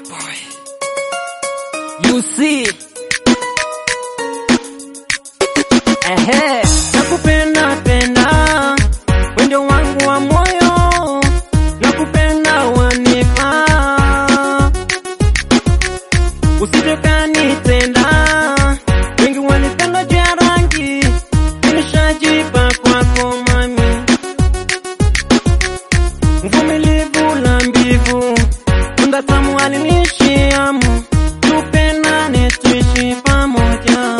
boy. You see. Ehe, nakupenda penda, wende wangu wa moyo, nakupenda wanipa, usichokanitenda, wengi wanipenda juu ya rangi, nimeshajipa kwako mami, mvumilivu la mbivu, tunda tamu alinishiamu, tupendane tuishi pamoja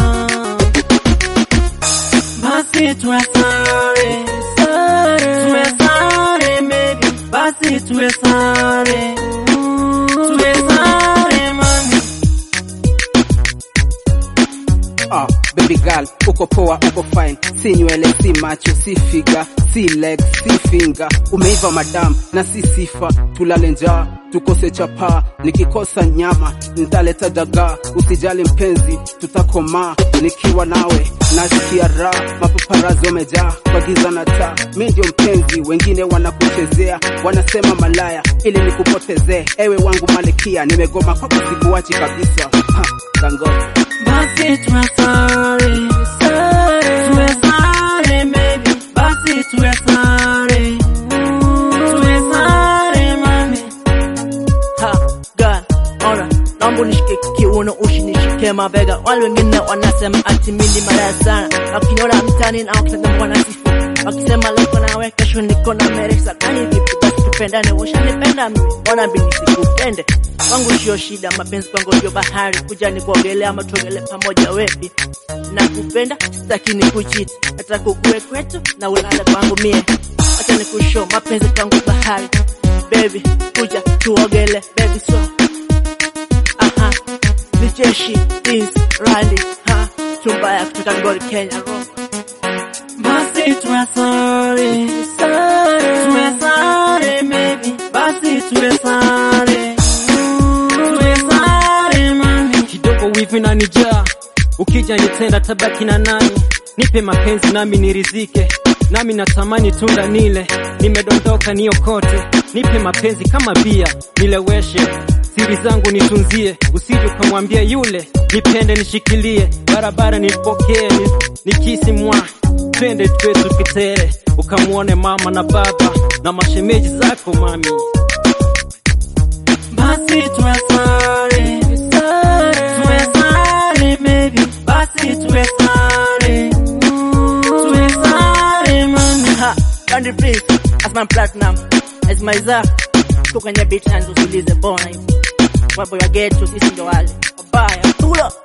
basi tuwe sare tuwe sare baby basi tuwe sare tuwe sare mami Ah, baby girl, uko poa, uko fine, si nywele, si macho, si figa, si leg, si finger. Umeiva madam na si sifa, tulale njaa tukose chapaa, nikikosa nyama nitaleta dagaa. Usijali mpenzi, tutakomaa nikiwa nawe, nasikia raha, mapaparazi wamejaa kwa giza na taa. Mi ndio mpenzi, wengine wanakuchezea, wanasema malaya ili nikupotezee. Ewe wangu malikia, nimegoma kwako, sikuachi kabisa. Ha, Dangote. basi tuwe sare tuwe sare baby basi tuwe sare tuwe sare mami Ha, girl, ona, naomba unishike kiuno ushinishike mabega. Wale wengine wanasema ati mimi ni malaya sana, na ukiniona mtaani na wakitazama wanasifu wakisema leo niko nawe, kesho niko na Meresa. Kani vipi basi tupendane, ushanipenda mimi, ona mimi nisikupende. Kwangu sio shida, mapenzi kwangu ndio bahari, kuja ni kuogelea ama tuogelee pamoja wepi. Nakupenda, sitaki nikucheat, nataka ukue kwetu na ulale kwangu mie. Acha nikushow mapenzi kwangu bahari baby, kuja tuogele baby, so aha, ni jeshi Prince Randy ha, chumba ya kutoka Ngori Kenya rock. basi tuwe sare tuwe sare baby basi tuwe sare tuwe sare mami kidogo wivi na nijaa ukija nitenda tabaki na nani nipe mapenzi nami nirizike nami natamani tunda nile nimedondoka niokote nipe mapenzi kama bia nileweshe siri zangu nitunzie usije ukamwambia yule nipende nishikilie barabara nipokee ni, nikisi mwa twende twetu kitere ukamwone mama na baba na mashemeji zako mami basi tuwe sare tuwe sare baby basi tuwe sare tuwe sare mami Ha, Randy Prince as my platinum as my za tuko kwenye beat and usulize bona hivi wabo ya getu sisi ndo wale wabaya tula